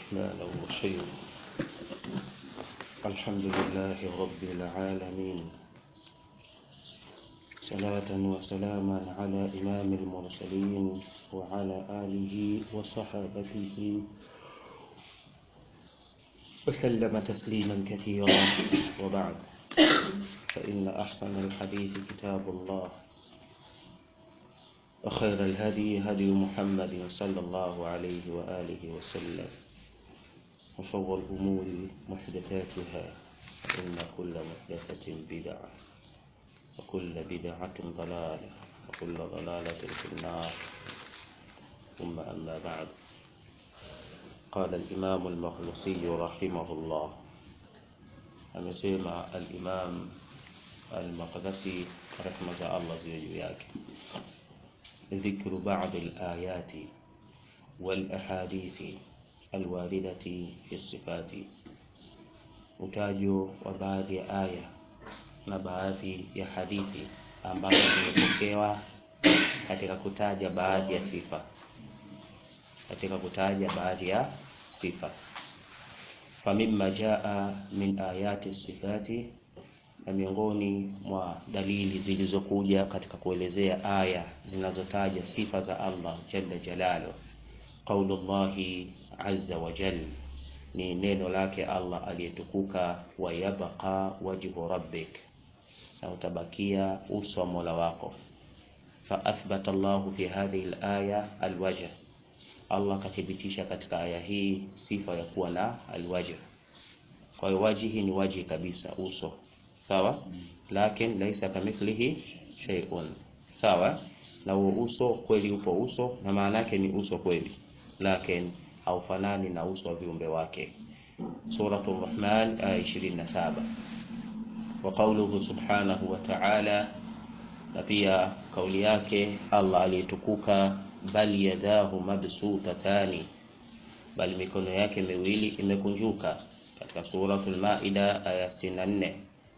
الرحمن الرحيم الحمد لله رب العالمين صلاة وسلاما على إمام المرسلين وعلى آله وصحابته وسلم تسليما كثيرا وبعد فإن أحسن الحديث كتاب الله وخير الهدي هدي محمد صلى الله عليه وآله وسلم وشر الأمور محدثاتها إن كل محدثة بدعة وكل بدعة ضلالة وكل ضلالة في النار ثم أما بعد قال الإمام المخلصي رحمه الله amesema al-Imam al-Maqdisi rehma za Allah ziwe juu yake ذكر بعض الآيات والأحاديث الواردة في الصفات utajo wa baadhi ya aya na baadhi ya hadithi ambazo zimepokewa katika kutaja baadhi ya sifa katika kutaja baadhi ya sifa famimma jaa min ayati sifati na miongoni mwa dalili zilizokuja katika kuelezea aya zinazotaja sifa za Allah jalla jalalu qaulullahi azza wa jal ni neno lake Allah aliyetukuka wa yabqa wajhu rabbik na utabakia uso wa Mola wako fa athbata Allah fi hadhihi al-aya al-wajh Allah kathibitisha katika aya hii sifa ya kuwa na al-wajh kwa hiyo wajihi ni wajihi kabisa uso sawa lakin laisa kamithlihi shay'un sawa na huo uso kweli upo uso na maana yake ni uso kweli lakin haufanani na uso wa viumbe wake suratul rahman aya 27 wa qawluhu subhanahu wa ta'ala na pia kauli yake Allah aliyetukuka bal yadahu mabsutatani bali mikono yake miwili imekunjuka katika suratul maida aya 64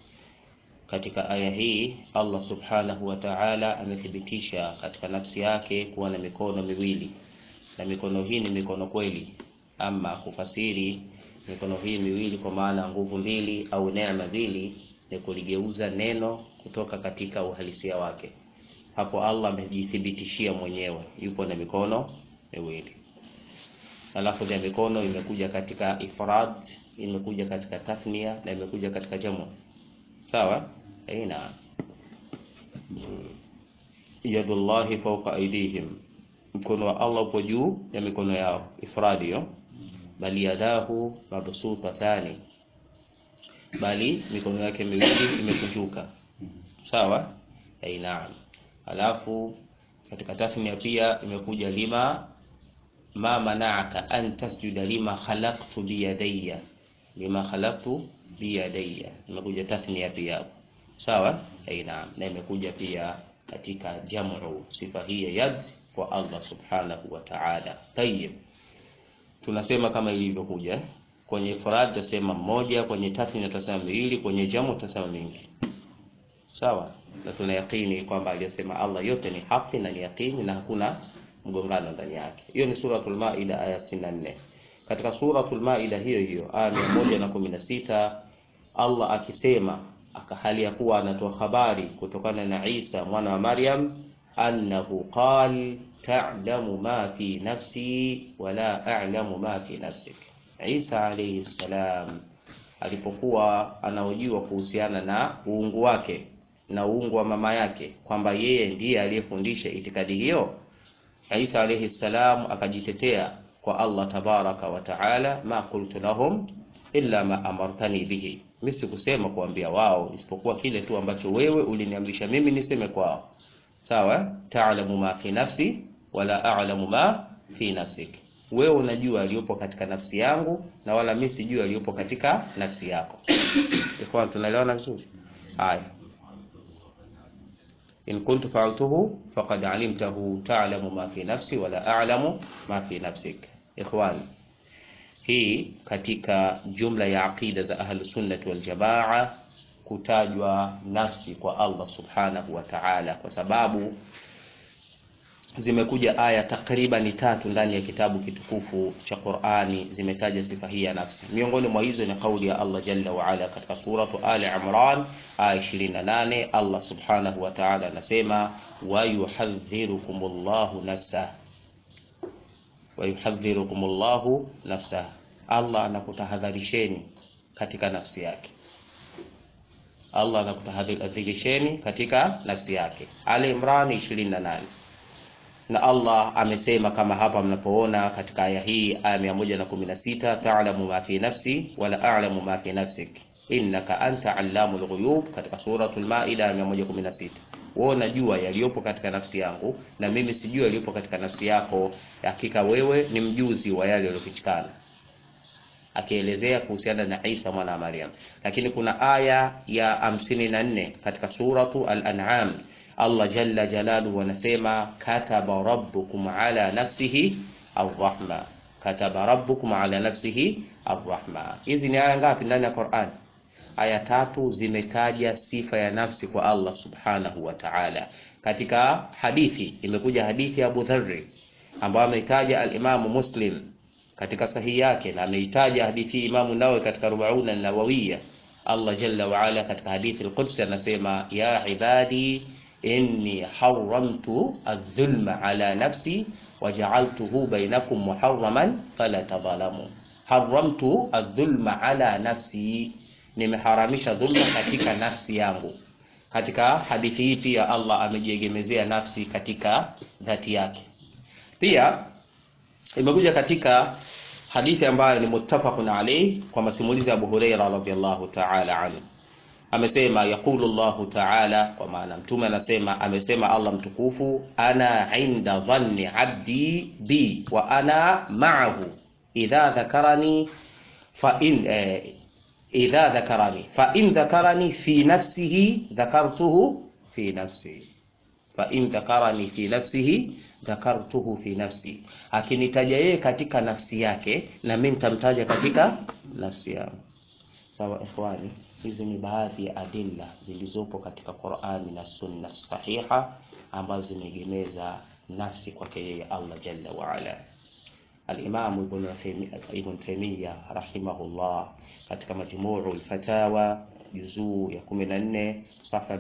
katika aya hii Allah subhanahu wa ta'ala amethibitisha katika nafsi yake kuwa na mikono miwili na mikono hii ni mikono kweli ama kufasiri mikono hii miwili kwa maana nguvu mbili au neema mbili ni kuligeuza neno kutoka katika uhalisia wake hapo Allah amejithibitishia mwenyewe yupo na mikono miwili alafu ya mikono imekuja katika ifrad imekuja katika tathnia na imekuja katika jamu sawa aina yadullahi fawqa aydihim mkono wa Allah upo juu ya mikono yao ifradi hiyo bali yadahu mabsutatani bali mikono yake miwili imekunjuka sawa aina alafu katika tathnia pia imekuja lima ma mana'aka an tasjuda lima khalaqtu biyadayya lima khalaqtu biyadayya imekuja tathnia pia sawa aina na imekuja pia katika jamu sifa hii ya yad kwa Allah subhanahu wa ta'ala tayyib tunasema kama ilivyokuja kwenye ifrad tutasema mmoja kwenye tathnia tutasema miwili kwenye jamu tutasema mingi sawa na tuna yakini kwamba aliyosema Allah yote ni haki na ni yakini na hakuna mgongano ndani yake hiyo ni suratul maida aya 64 katika suratul maida hiyo hiyo aya 116 Allah akisema akahali ya kuwa anatoa habari kutokana na Isa mwana wa Maryam annahu qal ta'lamu ma fi nafsi wala a'lamu ma fi nafsik Isa alayhi salam alipokuwa anahojiwa kuhusiana na uungu wake na uungu wa mama yake kwamba yeye ndiye aliyefundisha itikadi hiyo Isa alayhi salam akajitetea kwa Allah tabaraka wa taala ma qultu lahum illa ma amartani bihi mimi sikusema kuambia wao isipokuwa kile tu ambacho wewe uliniamrisha mimi niseme kwao sawa ta'lamu ma fi nafsi wala a'lamu ma fi nafsik wewe unajua aliyopo katika nafsi yangu na wala mimi sijui aliyopo katika nafsi yako kwa tunaelewana vizuri haya in kuntu fa'altuhu faqad 'alimtahu ta'lamu ma fi nafsi wala a'lamu ma fi nafsik ikhwani hii katika jumla ya aqida za ahlu sunnati wal jamaa kutajwa nafsi kwa Allah subhanahu wa ta'ala kwa sababu zimekuja aya takriban tatu ndani ya kitabu kitukufu cha Qur'ani zimetaja sifa hii ya nafsi. Miongoni mwa hizo ni kauli ya Allah Jalla wa Ala katika suratu Ali Imran aya 28, Allah Subhanahu wa Ta'ala anasema wa yuhadhdhirukumullahu nafsa wa yuhadhdhirukumullahu nafsa, Allah anakutahadharisheni katika nafsi yake. Allah anakutahadharisheni katika nafsi yake. Ali Imran 28 na Allah amesema kama hapa mnapoona katika aya hii aya 116, ta'lamu ma fi nafsi wala a'lamu ma fi nafsik innaka anta allamul ghuyub, katika suratul Maida aya 116. Wewe unajua yaliyopo katika nafsi yangu na mimi sijui yaliyopo katika nafsi yako, hakika wewe ni mjuzi wa yale yaliyofichikana, akielezea kuhusiana na Isa mwana wa Maryam. Lakini kuna aya ya 54 katika suratu al-An'am Allah jalla jalaluhu anasema kataba rabbukum ala nafsihi arrahma, kataba rabbukum ala nafsihi arrahma. Hizi ni aya ngapi ndani ya Qur'an? Aya tatu zimetaja sifa ya nafsi kwa Allah subhanahu wa ta'ala. Katika hadithi imekuja hadithi ya Abu Dharr ambayo ameitaja al-Imamu Muslim katika sahihi yake na ameitaja hadithi Imamu Nawawi katika Rubauna Nawawiya. Allah jalla wa ala katika hadithi al-Qudsi anasema ya ibadi inni haramtu adh-dhulma ala nafsi waja'altuhu bainakum muharraman fala tadhalamu. Haramtu adh-dhulma ala nafsi, nimeharamisha dhulma katika nafsi yangu. Katika hadithi hii pia Allah amejiegemezea nafsi katika dhati yake. Pia imekuja katika hadithi ambayo ni muttafaqun alayhi kwa masimulizi ya Abu Huraira radhiyallahu ta'ala anhu amesema yaqulu Allahu ta'ala, kwa maana mtume anasema, amesema Allah mtukufu, ana inda dhanni abdi bi wa ana ma'ahu idha dhakarani fa in eh, idha dhakarani fa in dhakarani fi nafsihi dhakartuhu fi nafsi fa in dhakarani fi nafsihi dhakartuhu fi nafsi, akinitaja yeye katika nafsi yake na mimi nitamtaja katika nafsi yangu. Sawa ikhwani. Hizi ni baadhi ya adilla zilizopo katika Qur'ani na Sunna sahiha ambazo zimeegemeza nafsi kwake yeye Allah jalla wa ala. Al-Imam Ibn Taymiyyah rahimahullah katika Majmuu al-Fatawa juzuu ya 14 safa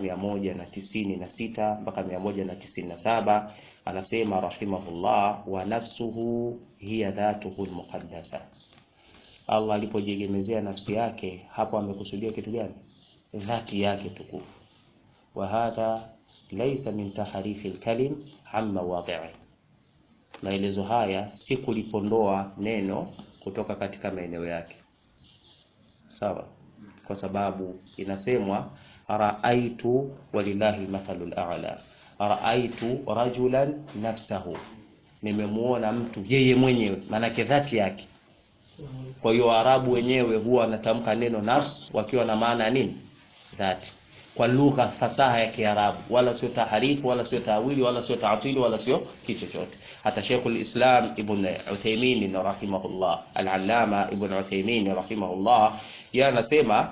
196 mpaka 197 anasema rahimahullah, wa nafsuhu hiya dhatuhu al-muqaddasa Allah alipojiegemezea nafsi yake hapo amekusudia kitu gani? Dhati yake tukufu. Wa hadha laysa min tahrifi alkalim amma wadi'i, maelezo haya si kulipondoa neno kutoka katika maeneo yake, sawa? Kwa sababu inasemwa raaitu, walillahi mathalul a'la, raaitu rajulan nafsahu, nimemuona mtu yeye mwenyewe, maanake dhati yake kwa hiyo Waarabu wenyewe huwa wanatamka neno nafs wakiwa na maana ya nini? Dhati, kwa lugha fasaha ya Kiarabu, wala sio taharifu, wala sio tawili, wala sio taatili, wala sio kitu chochote. Hata Sheikhul Islam Ibn Uthaymeen rahimahullah, al-Allama Ibn Uthaymeen rahimahullah, yeye anasema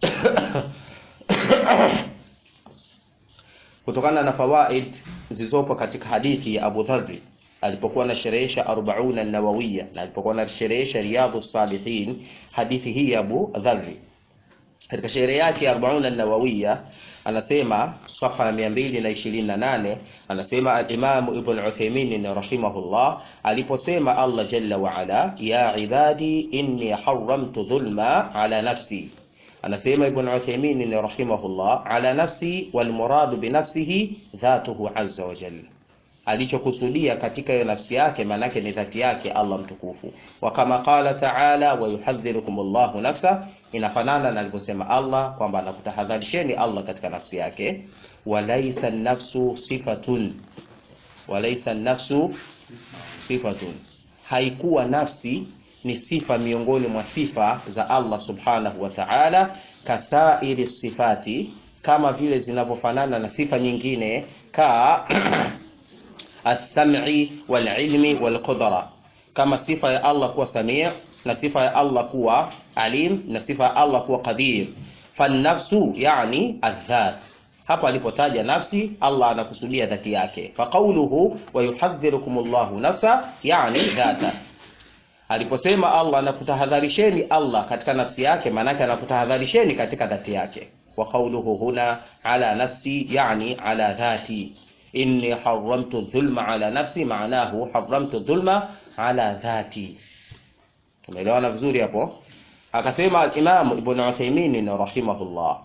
kutokana na fawaid zilizopo katika hadithi ya Abu Dharr alipokuwa anasherehesha Arbauna Nawawiya na alipokuwa anasherehesha Riyadhu Salihin, hadithi hii ya Abu Dharri katika sherehe yake ya Arbauna Nawawiya anasema safha ya 228 anasema al-Imam Ibn Uthaymeen rahimahullah aliposema Allah jalla wa ala, ya ibadi inni haramtu dhulma ala nafsi anasema Ibn Uthaymeen rahimahullah, ala nafsi wal muradu bi nafsihi dhatuhu azza wa jalla alichokusudia katika hiyo nafsi yake maanake ni dhati yake Allah mtukufu. Wa kama qala ta'ala wa yuhadhdhirukum Allahu nafsa, inafanana na alivyosema Allah kwamba anakutahadharisheni Allah katika nafsi yake. Walaysa nafsu sifatun, walaysa nafsu sifatun, haikuwa nafsi ni sifa miongoni mwa sifa za Allah subhanahu wa ta'ala, kasairi sifati, kama vile zinavyofanana na sifa nyingine ka as-sam'i wal-ilmi wal-qudra, kama sifa ya Allah kuwa samii na sifa ya Allah kuwa alim na sifa ya Allah kuwa qadir. Fan-nafsu yani adh-dhat, hapa alipotaja nafsi Allah anakusudia dhati yake faqauluhu wa yuhadhdhirukumullahu nafsa yani dhata aliposema Allah anakutahadharisheni Allah katika nafsi yake maanake anakutahadharisheni katika dhati yake wa qawluhu huna ala nafsi yani ala dhati inni haramtu dhulma ala nafsi maanahu haramtu dhulma ala dhati tumeelewana vizuri hapo akasema al-Imam Ibn Uthaymeen rahimahullah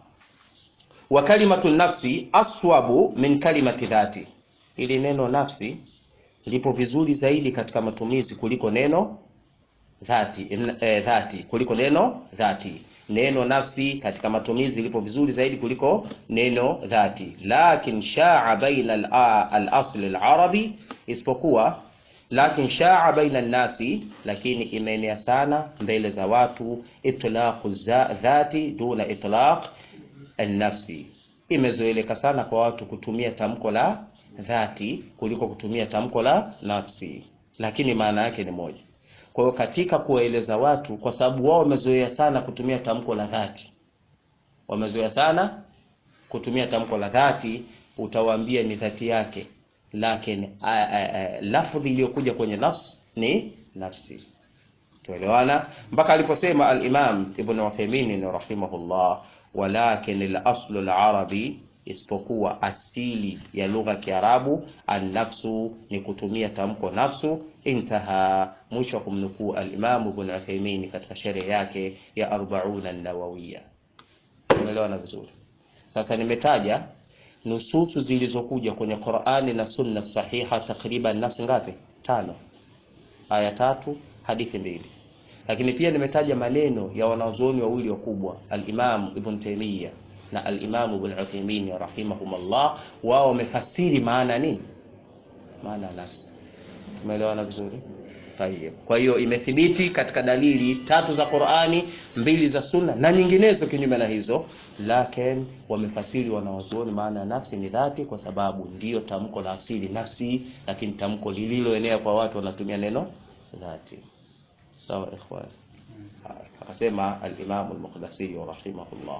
wa kalimatu nafsi aswabu min kalimati dhati ili neno nafsi lipo vizuri zaidi katika matumizi kuliko neno dhati eh, dhati kuliko neno dhati neno nafsi katika matumizi lipo vizuri zaidi kuliko neno dhati lakin shaa baina al-asl al-arabi isipokuwa lakin shaa baina nasi lakini imeenea sana mbele za watu itlaqu dhati duna itlaq an-nafsi imezoeleka sana kwa watu kutumia tamko la dhati kuliko kutumia tamko la nafsi lakini maana yake ni moja kwa hiyo katika kuwaeleza watu kwa sababu wao wamezoea sana kutumia tamko la dhati wamezoea sana kutumia tamko la dhati utawaambia ni dhati yake lakini lafdhi iliyokuja kwenye nafsi ni nafsi tuelewana mpaka aliposema al-Imam Ibn Uthaymeen rahimahullah walakin al-aslu al-arabi isipokuwa asili ya lugha ya Kiarabu an-nafsu ni kutumia tamko nafsu intaha mwisho wa kumnukuu al-Imam Ibn Uthaymeen katika sherehe yake ya 40 an-Nawawiyya umeelewana vizuri sasa nimetaja nususu zilizokuja kwenye Qur'ani na Sunna sahiha takriban nasi ngapi tano aya tatu hadithi mbili lakini pia nimetaja maneno ya wanazuoni wawili wakubwa al-Imam Ibn Taymiyyah na al-Imam Ibn Uthaymeen rahimahumullah wao wamefasiri maana nini maana nafsi umeelewana vizuri Tayyib. Kwa hiyo imethibiti katika dalili tatu za Qur'ani, mbili za Sunna na nyinginezo kinyume na hizo, lakini wamefasiri wanawazuoni maana ya nafsi ni dhati, kwa sababu ndiyo tamko la asili nafsi, lakini tamko lililoenea kwa watu wanatumia neno dhati. Sawa ikhwan. Akasema al-Imam al-Muqdisi rahimahullah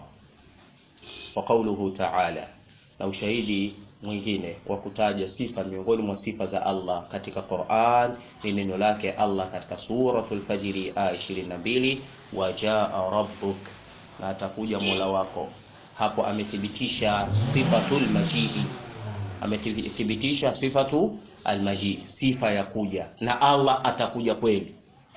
wa qawluhu ta'ala, na ushahidi mwingine wa kutaja sifa miongoni mwa sifa za Allah katika Qur'an ni neno lake Allah katika suratul Fajr aya 22, wajaa rabbuk, na atakuja Mola wako. Hapo amethibitisha sifatul majidi, amethibitisha sifatu almajid, sifa ya kuja, na Allah atakuja kweli,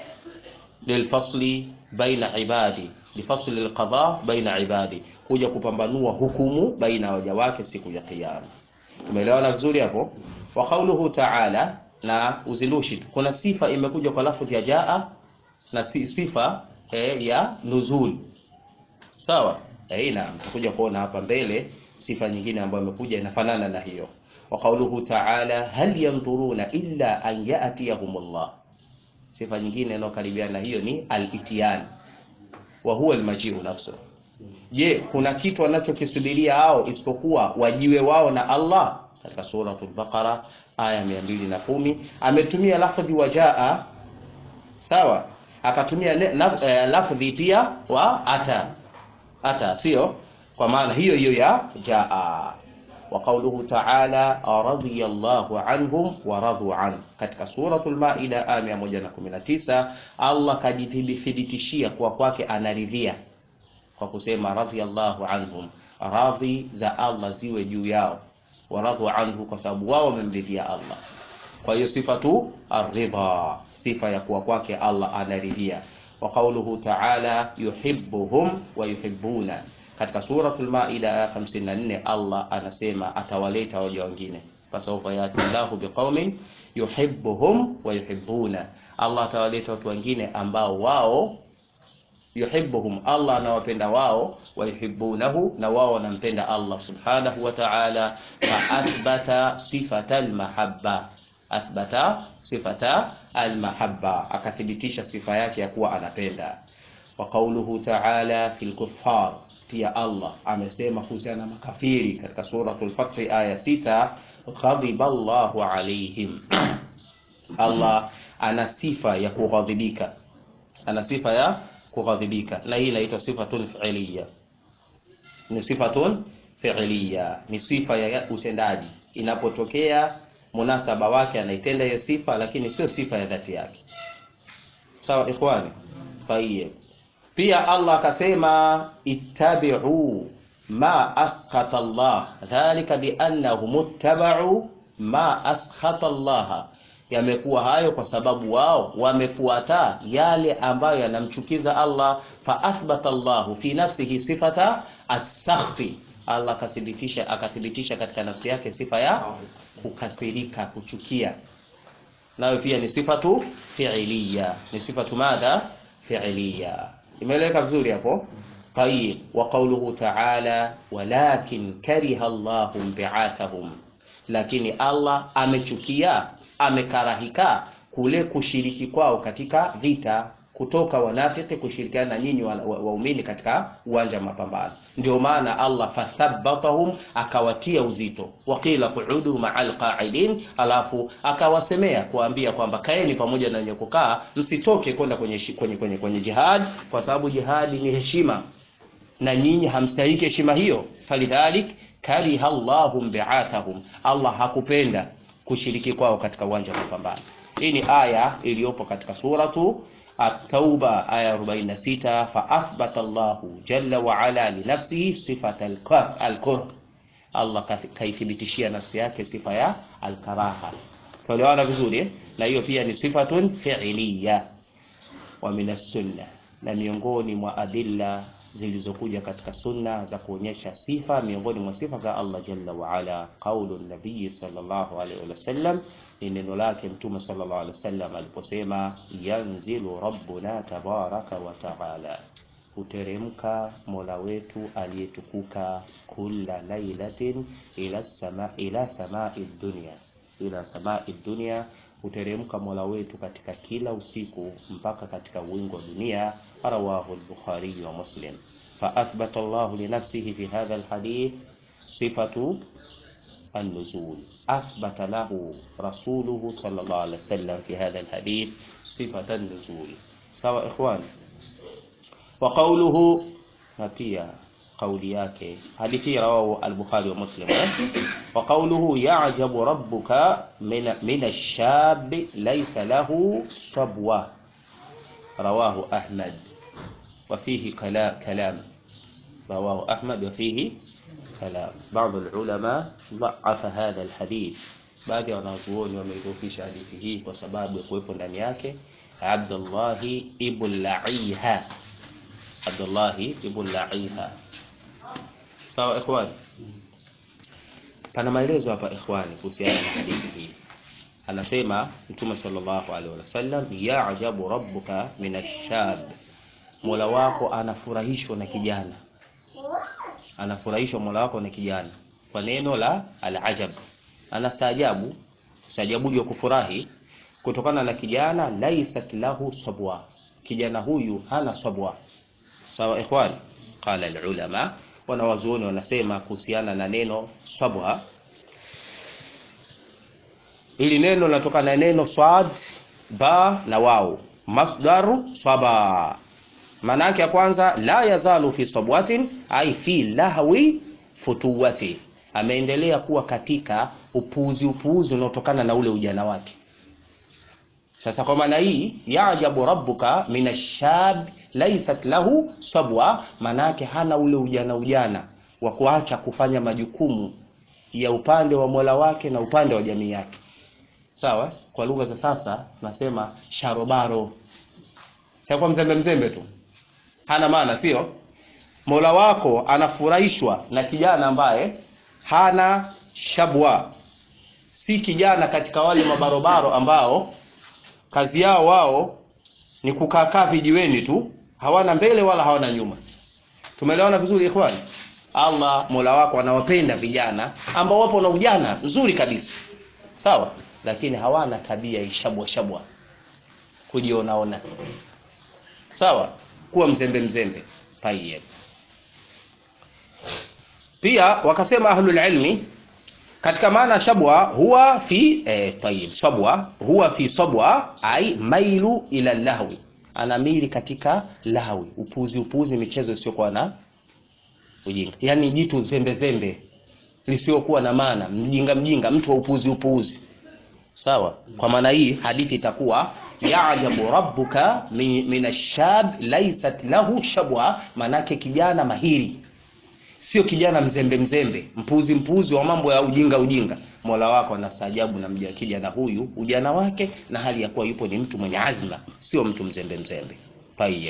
lilfasli baina ibadi, lifasli alqada baina ibadi, kuja kupambanua hukumu baina ya waja wake siku ya Kiyama. Tumeelewana vizuri hapo? Wa qauluhu ta'ala, na uzindushi, kuna sifa imekuja kwa lafzi ya jaa na sifa eh, ya nuzul. Sawa? Eh, na tutakuja kuona hapa mbele sifa nyingine ambayo imekuja inafanana na hiyo. Wa qauluhu ta'ala, hal yanzuruna illa an ya'tiyahumullah. Sifa nyingine inayokaribiana na hiyo ni al-itiyan wa huwa al-maji'u nafsuhu Je, kuna kitu wanachokisubiria hao isipokuwa wajiwe wao na Allah? Katika suratul Baqara aya 210 ametumia lafdhi wajaa, sawa, akatumia eh, lafdhi pia wa ata ata, sio kwa maana hiyo hiyo ya jaa. Wa qawluhu ta'ala radiyallahu anhum wa radu an, katika suratul Maida aya 119 Allah kajithibitishia kuwa kwake anaridhia kwa kusema radhiyallahu anhum, radhi za Allah ziwe juu yao, waradhu anhu, kwa sababu wao wamemridhia Allah. Kwa hiyo sifa tu aridha, sifa ya kuwa kwake Allah anaridhia. Wa qawluhu ta'ala yuhibbuhum wa yuhibbuna, katika suratul Maida aya 54 Allah anasema atawaleta waja wengine, fasawfa yati Allahu biqaumin yuhibbuhum wa yuhibbuna, Allah atawaleta watu wengine ambao wao yuhibbuhum Allah anawapenda wao, wayuhibbunahu na wao wanampenda Allah subhanahu wa ta'ala. Fa athbata sifata almahabba, athbata sifata almahabba, akathibitisha sifa yake ya kuwa anapenda. Wa qawluhu ta'ala fil kuffar, pia Allah amesema kuhusiana na makafiri katika suratul Fath aya sita, ghadiba Allahu alaihim Allah ana sifa ya kughadhibika, ana sifa ya kughadhibika na hii inaitwa sifatun fi'liya, ni sifatun fi'liya ni sifa ya utendaji inapotokea munasaba wake anaitenda hiyo sifa lakini sio sifa ya dhati yake sawa ikhwani tayyib pia Allah akasema ittabi'u ma askhata Allah dhalika biannahum ittaba'u ma askhata Allah yamekuwa hayo kwa sababu wao wamefuata yale ambayo yanamchukiza Allah fa athbata Allah fi nafsihi sifata as-sakhti Allah akathibitisha akathibitisha katika nafsi yake sifa ya kukasirika kuchukia nayo pia ni sifatu fi'liya ni sifatu madha fi'liya imeeleweka vizuri hapo طيب وقوله تعالى ولكن كره الله بعاثهم lakini Allah amechukia amekarahika kule kushiriki kwao katika vita kutoka wanafiki kushirikiana na nyinyi waumini wa, wa katika uwanja wa mapambano ndio maana Allah fathabbatahum akawatia uzito waqila qu'udu ma'al qa'idin alafu akawasemea kuambia kwamba kaeni pamoja na wenye kukaa msitoke kwenda kwenye, kwenye, kwenye, kwenye jihad kwa sababu jihadi ni heshima na nyinyi hamstahiki heshima hiyo falidhalik kariha Allahum bi'athahum Allah hakupenda kushiriki kwao katika uwanja wa mapambano hii ni aya iliyopo katika suratu at-tauba aya 46 fa athbata Allah jalla wa ala li nafsihi sifata al-kurh Allah kaithibitishia nafsi yake sifa ya al-karaha tuelewana vizuri eh? na hiyo pia ni sifatun fi'liya wa min as-sunnah na miongoni mwa adilla zilizokuja katika sunna za kuonyesha sifa miongoni mwa sifa za Allah jalla wa ala qaulu nabii sallallahu alaihi wasallam ni neno lake mtume sallallahu alaihi wasallam aliposema yanzilu rabbuna tabaraka wa taala huteremka mola wetu aliyetukuka kulla lailatin ila sama ila samai dunya ila samai dunya huteremka mola wetu katika kila usiku mpaka katika wingu wa dunia rawahu al-bukhari wa muslim fa athbata Allah li nafsihi fi hadha al-hadith sifatu النزول أثبت له رسوله صلى الله عليه وسلم في هذا الحديث صفة النزول سواء إخوان وقوله نبيا قولي yake hadithi rawahu al-Bukhari wa Muslim wa qawluhu ya'jabu rabbuka min min ash-shab laysa lahu sabwa rawahu Ahmad wa fihi kalam kalam rawahu Ahmad wa fihi كلام بعض العلماء ضعف هذا الحديث baadhi ya wanazuoni wameidhofisha hadithi hii kwa sababu ya kuwepo ndani yake Abdullah ibn La'iha Abdullah ibn La'iha sawa ikhwani pana maelezo hapa ikhwani kuhusiana na hadithi hii anasema mtume sallallahu alaihi wasallam ya'jabu rabbuka min ash-shab mola wako anafurahishwa na kijana anafurahishwa mola wako na kijana kwa neno la al-ajab anastaajabu staajabu ya kufurahi kutokana na kijana laisat lahu sabwa kijana huyu hana sabwa sawa ikhwani qala al-ulama wanawazuoni wanasema kuhusiana na neno sabwa ili neno linatokana na neno swad ba na wao masdaru saba maana yake ya kwanza la yazalu fi sabwatin ai fi lahwi futuwati ameendelea kuwa katika upuuzi upuuzi unaotokana na ule ujana wake sasa kwa maana hii yaajabu rabbuka minashab laysat lahu sabwa manake hana ule ujana ujana wa kuacha kufanya majukumu ya upande wa Mola wake na upande wa jamii yake sawa kwa lugha za sasa tunasema sharobaro sio kwa mzembe mzembe tu hana maana sio Mola wako anafurahishwa na kijana ambaye hana shabwa si kijana katika wale mabarobaro ambao kazi yao wao ni kukaa vijiweni tu hawana mbele wala hawana nyuma tumeelewana vizuri ikhwani Allah Mola wako anawapenda vijana ambao wapo na ujana nzuri kabisa sawa lakini hawana tabia ishabwa shabwa kujionaona sawa kuwa mzembe mzembe tayyib pia wakasema ahlul ilmi katika maana shabwa huwa fi eh, tayyib sabwa huwa fi sabwa ai mailu ila lahwi anamili katika lahwi upuzi upuzi michezo isiyokuwa na ujinga yaani jitu zembe zembe lisiokuwa na maana mjinga mjinga mtu wa upuuzi upuuzi sawa kwa maana hii hadithi itakuwa yajabu rabbuka min min ashab laysat lahu shabwa manake kijana mahiri sio kijana mzembe mzembe mpuzi mpuzi wa mambo ya ujinga ujinga mola wako anastaajabu na mja kijana huyu ujana wake na hali ya kuwa yupo ni mtu mwenye azma sio mtu mzembe mzembe tayeb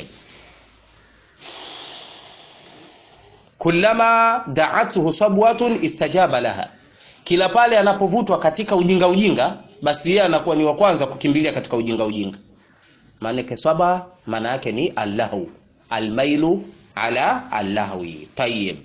kullama da'atuhu sabwatun istajaba laha kila pale anapovutwa katika ujinga ujinga basi yeye anakuwa ni wa kwanza kukimbilia katika ujinga ujinga maana saba maana yake ni allahu almailu ala allahwi tayyib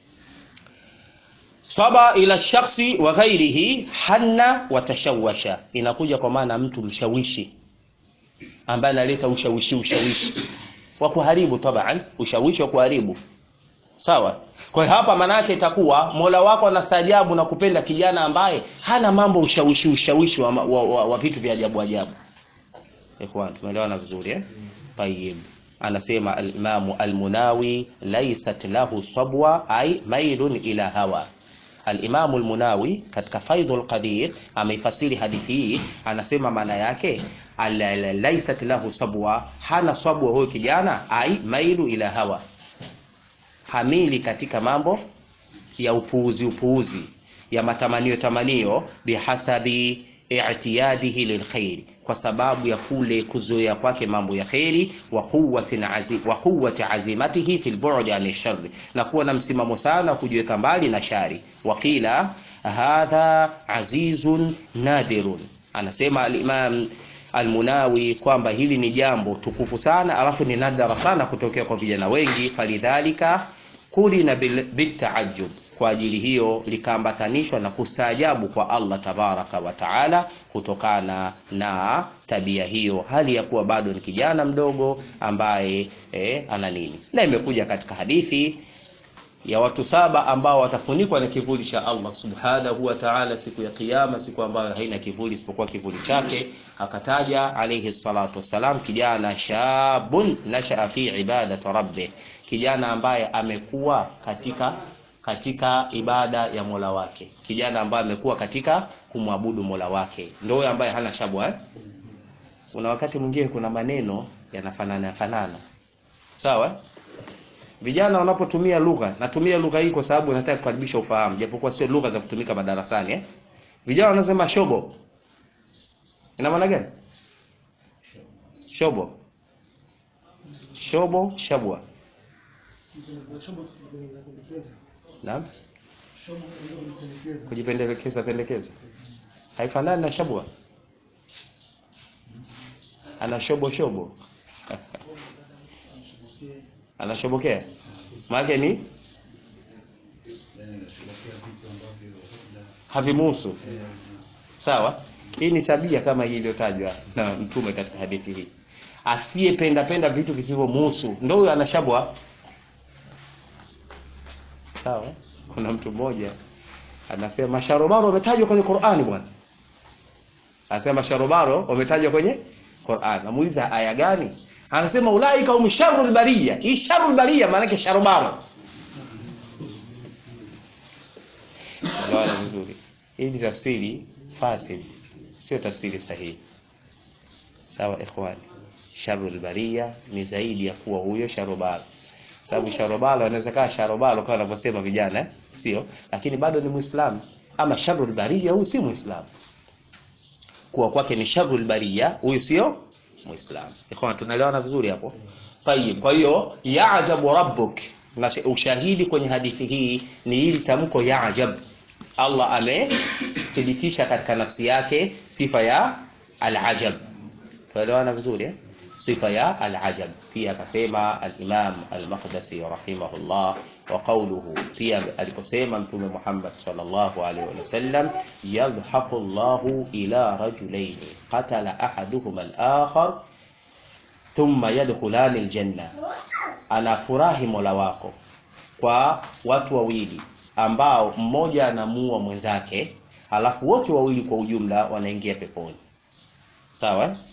saba ila shakhsi wa ghairihi hanna wa tashawasha inakuja kwa maana mtu mshawishi ambaye analeta ushawishi ushawishi wa kuharibu taban ushawishi wa kuharibu sawa kwa hiyo hapa maana yake itakuwa Mola wako anastaajabu na kupenda kijana ambaye hana mambo ushawishi ushawishi wa, wa, wa, wa vitu vya ajabu ajabu ikhwan tumeelewana vizuri eh tayyib anasema al-Imam al-Munawi laysat lahu sabwa ay mailun ila hawa al-Imam al-Munawi katika Faidhul Qadir ameifasiri hadithi hii anasema maana yake laysat lahu sabwa hana sabwa huyo kijana ay mailu ila hawa hamili katika mambo ya upuuzi upuuzi ya matamanio tamanio bihasabi i'tiyadihi lilkhairi kwa sababu ya kule kuzoea kwake mambo ya kheri wa quwwati azim, wa quwwati azimatihi fil bu'd an sharri na kuwa na msimamo sana kujiweka mbali na shari waqila hadha azizun nadirun anasema al-imam Almunawi kwamba hili ni jambo tukufu sana alafu ni nadra sana kutokea kwa vijana wengi falidhalika kulina bitaajub kwa ajili hiyo likaambatanishwa na kustaajabu kwa Allah tabaraka wa taala kutokana na tabia hiyo hali ya kuwa bado ni kijana mdogo ambaye eh, ana nini na imekuja katika hadithi ya watu saba ambao watafunikwa na kivuli cha Allah subhanahu wa ta'ala siku ya kiyama, siku ambayo haina kivuli isipokuwa kivuli chake. Akataja alayhi salatu wassalam kijana shabun nashaa fi ibadati rabbih, kijana ambaye amekuwa katika katika ibada ya Mola wake, kijana ambaye amekuwa katika kumwabudu Mola wake, ndio ambaye hana shabwa eh? Kuna wakati mwingine kuna maneno yanafanana fanana, sawa vijana wanapotumia lugha, natumia lugha hii kwa sababu nataka kukaribisha ufahamu, japokuwa sio lugha za kutumika madarasani eh. Vijana wanasema shobo, ina maana gani? Shobo, shobo, shabwa. Naam, kujipendekeza pendekeza, haifanani na shabwa. Ana shobo shobo anashobokea maana ni havimuhusu sawa hii ni tabia kama hii iliyotajwa na mtume katika hadithi hii asiyependa penda vitu visivyomuhusu ndio huyo anashabwa sawa kuna mtu mmoja anasema sharobaro wametajwa kwenye Qur'ani bwana anasema sharobaro wametajwa kwenye Qur'an namuuliza aya gani anasema ulaika hum sharrul bariya hii sharrul bariya maana yake sharobaro Elewana vizuri hii ni tafsiri fasid sio tafsiri sahihi sawa ikhwani sharrul bariya ni zaidi ya kuwa huyo sharobaro sababu sharobalo anaweza kaa sharobalo kama wanavyosema vijana eh? sio lakini bado ni muislamu ama sharrul bariya huyu si muislamu kuwa kwake ni sharrul bariya huyu sio muislamu ikhwan tunaelewana vizuri hapo tayib kwa hiyo yaajabu rabbuk na ushahidi kwenye hadithi hii ni hili tamko yaajab Allah amethibitisha katika nafsi yake sifa ya alajab tunaelewana vizuri eh? sifa ya alajab pia akasema al-Imam al-Maqdisi rahimahullah wa qawluhu pia aliposema mtume Muhammad sallallahu alaihi wasallam yadhhaku Allahu ila rajulaini qatala ahaduhuma al-akhar thumma yadkhulani al-janna anafurahi Mola wako kwa watu wawili ambao mmoja anamuua mwenzake alafu wote wawili kwa ujumla wanaingia peponi sawa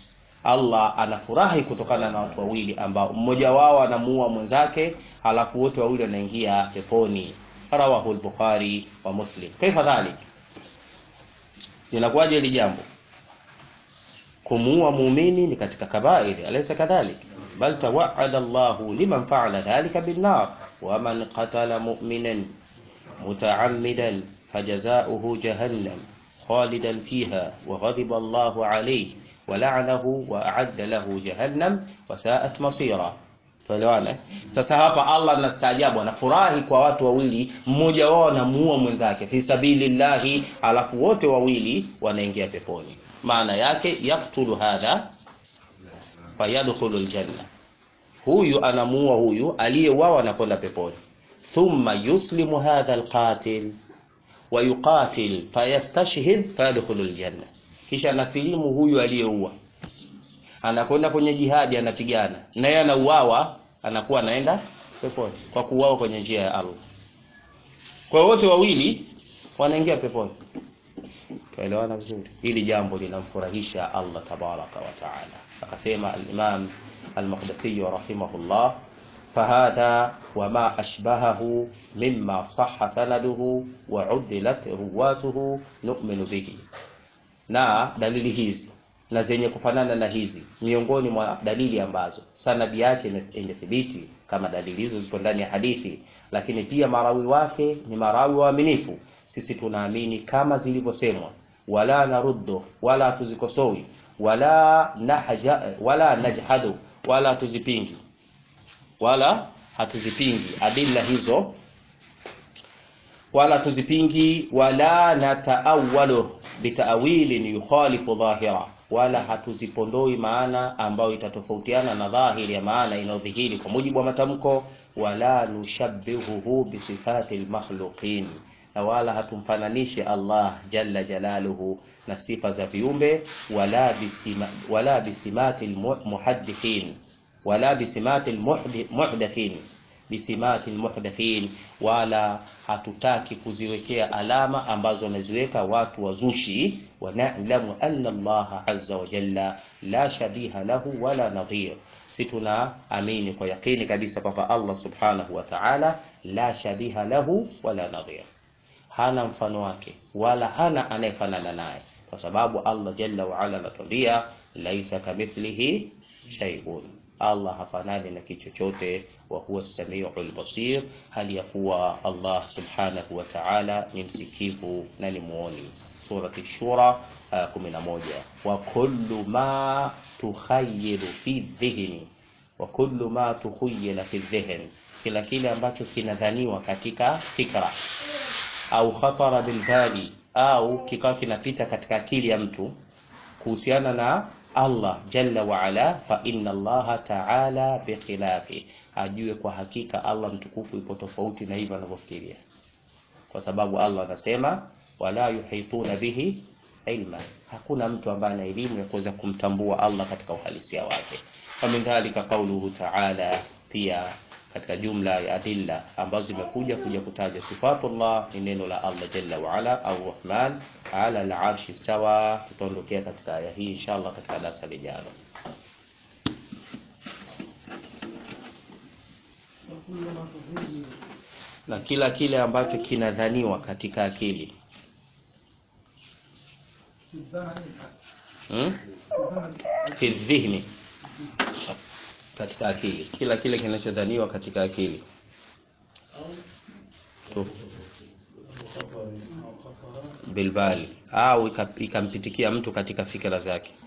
Allah anafurahi kutokana na watu wawili ambao mmoja wao anamuua mwenzake halafu wote wawili wanaingia peponi rawahu al-Bukhari wa Muslim kaifa dhalik linakuwaje hili jambo kumuua muumini ni katika kabairi alaysa kadhalik bal tawa'ada Allahu liman fa'ala dhalika bin nar wa man qatala mu'minan muta'ammidan fajaza'uhu jahannam khalidan fiha wa ghadiba Allahu alayhi wa la'anahu wa a'adda lahu jahannam wa sa'at masira tuelewane sasa hapa Allah anastaajabu anafurahi kwa watu wawili mmoja wao anamuua mwenzake fi sabilillahi alafu wote wawili wanaingia peponi maana yake yaktulu hadha fayadkhulu aljanna huyu anamuua huyu aliyeuawa anakwenda peponi thumma yuslimu hadha alqatil wa yuqatil fayastashhid fayadkhulu aljanna kisha nasilimu huyu aliyeua anakwenda kwenye jihadi anapigana naye anauawa anakuwa anaenda peponi kwa kuuawa kwenye njia ya Allah kwa wote wawili wanaingia peponi tuelewana vizuri hili jambo linamfurahisha Allah tabaraka wa taala akasema al-Imam al-Maqdisi rahimahullah فهذا وما أشبهه مما صح سنده وعدلت رواته نؤمن به na dalili hizi na zenye kufanana na hizi miongoni mwa dalili ambazo sanadi yake imethibiti kama dalili hizo zipo ndani ya hadithi lakini pia marawi wake ni marawi waaminifu sisi tunaamini kama zilivyosemwa wala naruddu wala tuzikosowi wala nahja wala najhadu wala tuzipingi wala hatuzipingi adilla hizo wala tuzipingi wala nataawalu bitaawilin yukhalifu dhahira wala hatuzipondoi maana ambayo itatofautiana na dhahiri ya maana inayodhihiri kwa mujibu wa matamko wala nushabbihuhu bisifati almakhluqin na wala hatumfananishe Allah jalla jalaluhu na sifa za viumbe wala bisima, wala bisimati almuhaddithin wala bisimati almuhdathin bisimati almuhdathin wala hatutaki kuziwekea alama ambazo wameziweka watu wazushi wa na'lamu anna Allah azza wa jalla la shabiha lahu wala nadhir si tunaamini kwa yakini kabisa kwamba Allah subhanahu wa ta'ala la shabiha lahu wala nadhir hana mfano wake wala hana anayefanana naye kwa sababu Allah jalla wa ala anatuambia laisa kamithlihi shay'un Allah hafanani na kitu chochote wa huwa samiul basir hali ya kuwa Allah subhanahu wa ta'ala ni msikivu na ni muoni surati shura uh, 11 wa kullu ma tukhayyilu fi dhihni wa kullu ma tukhayyala fi dhihn kila kile ambacho kinadhaniwa katika fikra au khatara bilbali au kikawa kinapita katika akili ya mtu kuhusiana na Allah jalla wa ala fa inna Allah ta'ala bikhilafi ajue kwa hakika Allah mtukufu ipo tofauti na hivyo anavyofikiria kwa sababu Allah anasema wala yuhituna bihi ilma hakuna mtu ambaye ana elimu ya kuweza kumtambua Allah katika uhalisia wake min dhalika qauluhu ta'ala pia katika jumla ya adilla ambazo zimekuja kuja kutaja sifatullah ni neno la Allah jalla wa ala au rahman ala al-arshi stawa tutaondokea katika aya hii inshallah katika darasa lijalo na kila kile ambacho kinadhaniwa katika akili hmm? fi dhihni katika akili kila kile kinachodhaniwa katika akili bilbali au ikampitikia mtu katika fikra zake